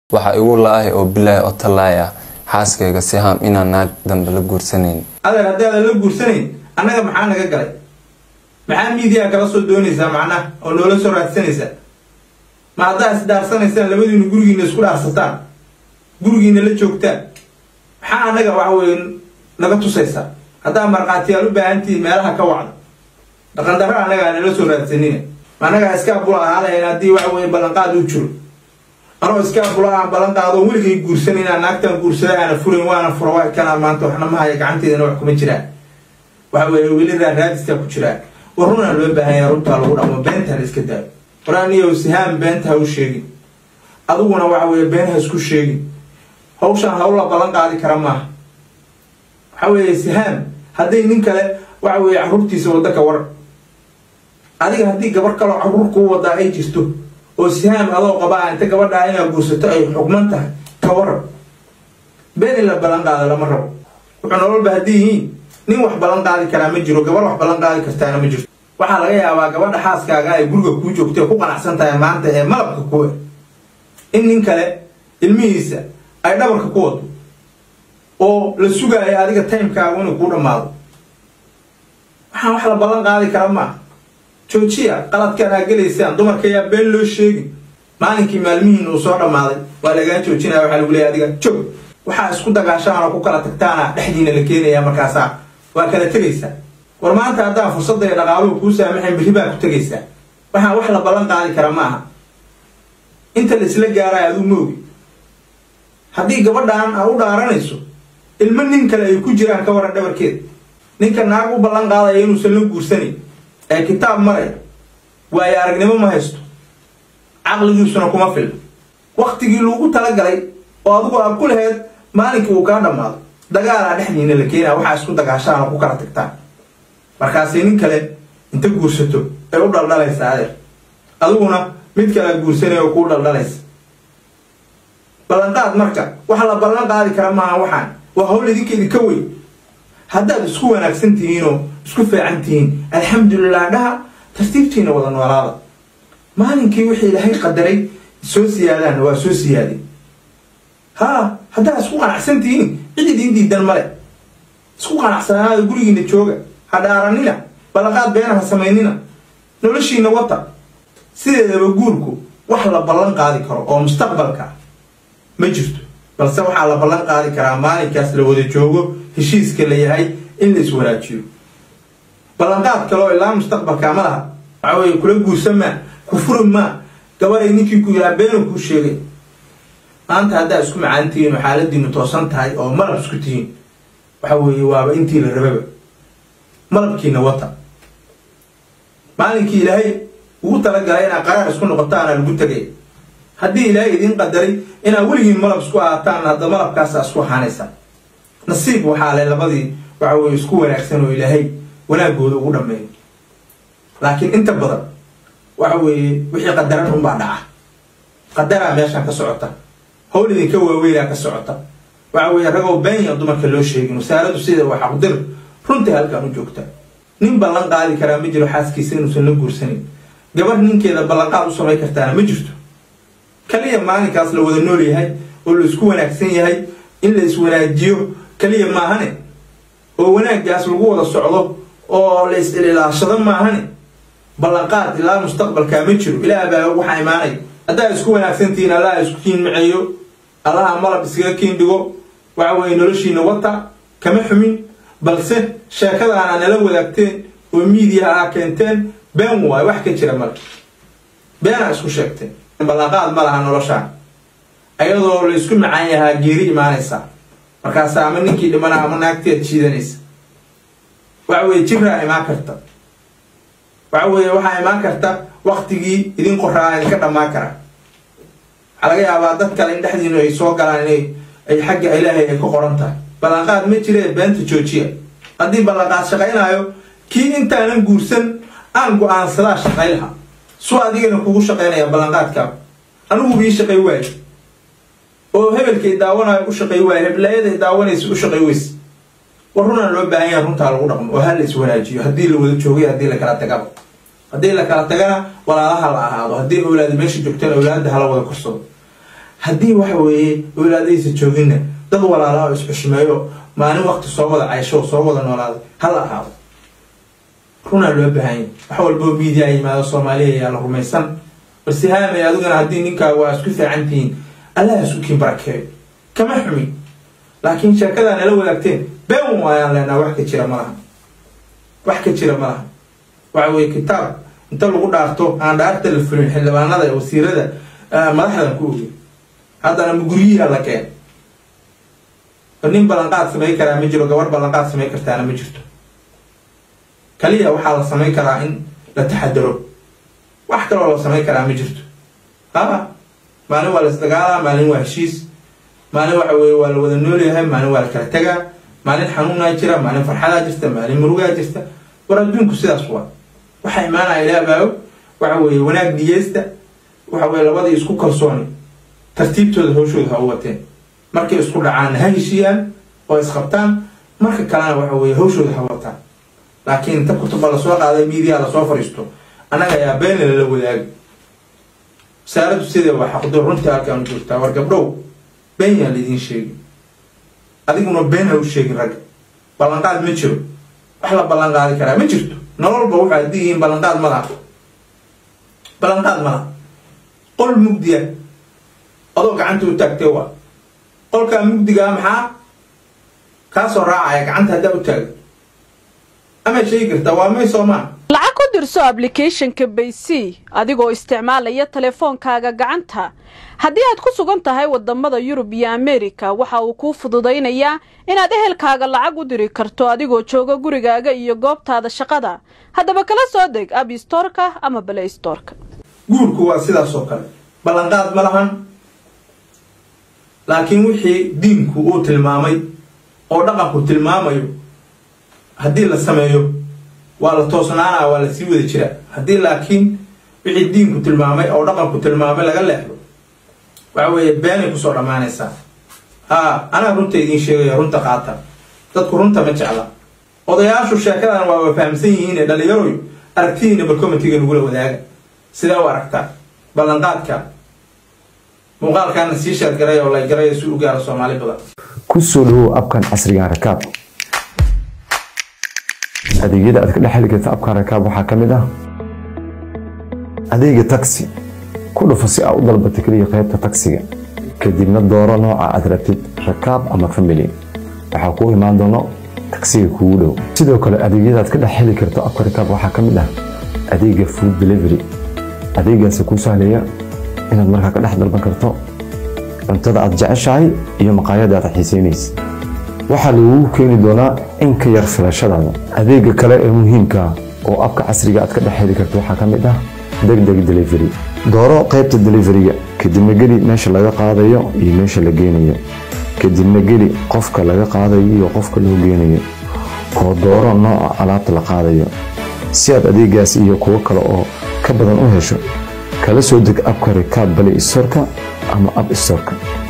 waxa igu la-ay oo bilaahi oo tallaay ah xaaskayga sihaam inaan naag dambe la guursanayn adeer haddii aadan la guursanayn annaga maxaa naga galay maxaa miidiyaa kala soo doonaysaa macnaha oo noola soo raadsanaysaa ma haddaa isdhaarsanaysaan labadiinu gurigiina isku dhaarsataan gurigiina la joogtaan maxaa annaga waxa weye naga tusaysaa haddaa markhaatiyaal u baahantihiin meelaha ka wacda dhaqandarra annagaa nala soo raadsanina ma annagaa iskaa bula ahaa lahayn haddii waxa weye ballanqaad u jiro anoo iskaa bula aan ballanqaado weligay guursan inaan naagtaan guursada aana furayn waana fura waa kanaa maanta waxna ma haya gacanteedana wax kuma jiraan waxa weye weli raaraadistaa ku jiraan war runaa loo baahanya runtaa lagu dhamo beenta la iska daayo waraaniyow sihaan beenta ha u sheegin adiguna waxa weye been ha isku sheegin hawshaan hawl la ballan qaadi kara maaha waxa weeye sihaan hadday nin kale waxa weye carruurtiisa wadda ka war adiga haddii gabar kaloo carruur kuu wadaa ay jirto oo sihaam adoo qabaa inta gabadhaa inaad guursato ay xugman tahay ka waran been in la ballan qaado lama rabo wuxuu nololba haddii yihiin nin wax ballan qaadi karaa ma jiro gabar wax ballan qaadi kartaana ma jirto waxaa laga yaabaa gabadha xaaskaaga ay guriga kuu joogta ee ku qanacsan tahay maanta ee malabka kuwa in nin kale ilmihiisa ay dhabarka ku wado oo la sugaayo adiga timekaagu inuu kuu dhammaado waxaan wax la ballan qaadi kara maaha joojiya qaladkaan aa gelaysaan dumarka ayaa been loo sheegin maalinkii maalmihiin uu soo dhammaaday waa lagaa joojinaya waxaa lagu leeya adiga joog waxaa isku dagaashaan oo ku kala tagtaana dhexdiina la keenaya markaasaa waa kala tegaysaa war maanta haddaan fursadda iyo dhaqaaluhu kuu saamaxayn berri baa ku tegaysaa waxaan wax la ballan qaadi kara ma aha inta la isla gaaraayo aduu moogi haddii gabadhaan aa u dhaaranayso ilmo nin kale ay ku jiraan ka waran dhabarkeed ninka naag u ballan qaadaya inuusan la guursanayn ee kitaab maraya waayo aragnimo ma haysto caqligiisuna kuma filna waktigii lagu talagalay oo adigu aad ku laheyd maalinkii uu kaa dhammaado dagaalaa dhexdiina la keenaya waxaa isku dagaashaan oo ku kala tagtaan markaasay nin kale inta guursato ay u dhaldhalaysa adeer adiguna mid kale guursanaya oo kuu dhaldhalaysa ballanqaad marka waxa la ballan qaadi kara maaha waxaan waa hawl idinkeedi ka weyn haddaad isku wanaagsan tihiinoo isku fiican tihiin alxamdulilah dhaha tartiibtiina wada noolaada maalinkii wixii ilaahay qadaray soo siyaadaanna waa soo siyaaday haa haddaad isku qanacsan tihiin cid idiin diidan male isku qanacsanaada gurigiina jooga ha dhaaranina ballanqaad beena ha samaynina noloshiina wata sideedaba guurku wax la ballan qaadi karo oo mustaqbalka ah ma jirto balse waxaa la ballan qaadi karaa maalinkaas la wada joogo heshiiska la yahay in la iswanaajiyo ballanqaad kale oo ilaa mustaqbalkaa ma laha waxa weye kula guursan maa ku furi maa gabaday ninkii ku yahaa beenu kuu sheegay maanta haddaa isku macaan tihiin oo xaaladiinu toosan tahay oo malab isku tihiin waxa weeye waaba intii la rababa malabkiina wata maalinkii ilaahay ugu talagalay inaad qaraar isku noqotaana lagu tegay haddii ilaahay idiin qadaray inaad weligiin malab isku ahaataan hadda malabkaasa isku ahaanaysaa nasiib waxaa le labadii waxa weye isku wanaagsan oo ilaahay wanaagooda ugu dhammeeyo laakiin inta badan waxa weeye wixii qadaran unbaa dhaca qadaraa meeshaan ka socota hawl idinka waaweynaa ka socota waxa weeye ragoo beenya dumarka loo sheegin wasaaradu sida waa xaqdir runtii halkan u joogta nin ballan qaadi karaa ma jiro xaaskiisa inuusan la guursanin gabar ninkeeda ballanqaad u samay kartaana ma jirto kaliya maalinkaas la wada nool yahay oo la isku wanaagsan yahay in la iswanaajiyo kaliya maahane oo wanaaggaas lagu wada socdo oo la is-ilaashado maahane ballanqaad ilaa mustaqbalkaa ma jiro ilaah baa waxaa imaanay haddaa isku wanaagsantihiin allaha isku kiin maceeyo allaha malab iskaga kiin dhigo waxa weeye noloshiina wata kama xumin balse sheekadaana nala wadaagteen oo miidiyaha aa keenteen been waayo wax ka jira male beenaa isku sheegteen ballanqaad ma laha noloshaan ayadoo la isku macaan yahaa geeri imaanaysaa markaasa ama ninkii dhimana ama naagteed jiidanaysa waxa weye jiraa imaan karta waxa weeye waxaa imaan karta waktigii idin qoraa idinka dhammaan kara waxaa laga yaabaa dad kale in dhexdiinu ay soo galaan inay ay xagga ilaahay ay ka qoran tahay ballanqaad ma jiree beenta joojiya haddii ballanqaad shaqaynaayo kii intaanan guursan aan go-aansadaa shaqay laha suu adigana kugu shaqaynaya ballanqaadkaa anigu bii shaqay waaye oo hebelkay daawanayo u shaqay waaye heblayaday daawanaysa u shaqay weyse war runaan loo baahan yaha runtaa lagu dhaqmo oo ha la iswanaajiyo haddii la wada joogay haddii la kala tagaba haddii la kala tagana walaalaha la ahaado haddii awlaada meesha joogtaan awlaada hala wada korsado haddii waxa weeye walaadaysa jooginna dad walaalaha oo isxushmeeyo maalin waqti soo wada caysho oo soo wada noolaaday hala ahaado runaa loo baahanya wax walboo miidiya yimaado soomaaliya ayaa la rumaysan balse haamay adiguna haddii ninkaa waa isku fiican tihiin allah isku kiin barakeeyo kama xumin laakiin sheekadaa nala wadaagteen been waayaan leenaha wax ka jira ma laha wax ka jira ma laha waxa weye kitaab inta lagu dhaarto aan dhaarta la fulin xildhibaanada wasiirada madaxdan ku ogey haddana muguryiha la keen nin ballanqaad samay karaa ma jiro gabar ballanqaad samay kartaana ma jirto kaliya waxaa la samayn karaa in la taxadaro wax kaloo la samayn karaa ma jirto ha maalin waa la isdagaalaa maalin waa heshiis maalin waxa weye waa la wada noolyahay maalin waa la kala tegaa maalin xanuunaa jira maalin farxadaa jirta maalin murugaa jirta war adduunku sidaas waa waxaa imaanaya ilaa baago waxa weeye wanaag niyeysta waxa weye labadii isku kalsooni tartiibtooda hawshooda ha u wateen markay isku dhacaanna ha heshiiyaan oo isqabtaan marka kalena waxa weye hawshooda ha wataan laakiin inta kutuba lasoo qaaday miidiya lasoo fariisto annaga ayaa beenla la wadaagi wasaaraddu sidee waa xaqdo runtii halkaan u joogtaa war gabdhow been yaa laidiin sheegi adiguna been ha u sheegin ragga ballanqaad ma jiro wax la ballanqaadi karaa ma jirto nololba waxaa haddii yihiin ballanqaad ma laha ballanqaad ma laha qol mugdiya adoo gacanta u taagtee waa qolkaa mugdigaa maxaa kaasoo raacaya gacanta haddaa u taaga ama sheegi kartaa waa may soomaa lacag ku dirso ablicathonka baysy adigoo isticmaalaya teleefoonkaaga gacanta haddii aad ku sugan tahay wadamada yurub iyo amerika waxa uu kuu fududaynayaa inaad ehelkaaga lacag u diri karto adigoo jooga gurigaaga iyo goobtaada shaqada haddaba kala soo deg abstorka ama balaystorka guurku waa sidaas oo kale ballanqaad ma lahan laakiin wixii diinku uu tilmaamay oo dhaqanku tilmaamayo haddii la sameeyo waa la toosnaanaa waa la sii wada jiraa haddii laakiin wixii diinku tilmaamay oo dhaqanku tilmaamay laga leexdo waxa weeye beenay kusoo dhammaanaysaa haa anaa runta idiin sheegaya runta qaata dadku runta ma jecla odayaashu sheekadan waaba fahamsan yihiin ee dhallinyaroy aragtidiina barcomitiga nagula wadaaga sidee u aragtaa ballanqaadka muuqaalkaana sii sheergaray oo la garay si u gaaro soomaali badan ku soo dhawow abkan casrigan rakaab adeegyada aad ka dhex heli karta abkan rakaab waxaa ka mid ah adeega taxi ku dhufo si aad u dalbato keliya qaybta taksiga kadibna dooro nooca aad rabtid rakaab ama family waxaa kuu imaan doono taksiga kugu dhow sidoo kale adeegyada aad ka dhex heli karto abka rakaab waxaa ka mid ah adeega food delivery adeegaasi kuu sahlaya inaad markaa ka dhex dalban karto cuntada aad jeceshahay iyo maqaayada aad xiisaynaysa waxaa lagugu keeni doonaa in ka yar filashadaada adeega kale ee muhiimka oo abka casriga aad ka dhex heli karto waxaa ka mid ah degdeg delivery dooro qaybta deliveriga kadibna geli meesha laga qaadayo iyo meesha la geenayo kadibna geli qofka laga qaadayo iyo qofka loo geenayo oo dooro nooca alaabta la qaadayo si aad adeegaas iyo kuwo kale oo ka badan u hesho kala soo deg abka rikaab bale istorka ama ab istorka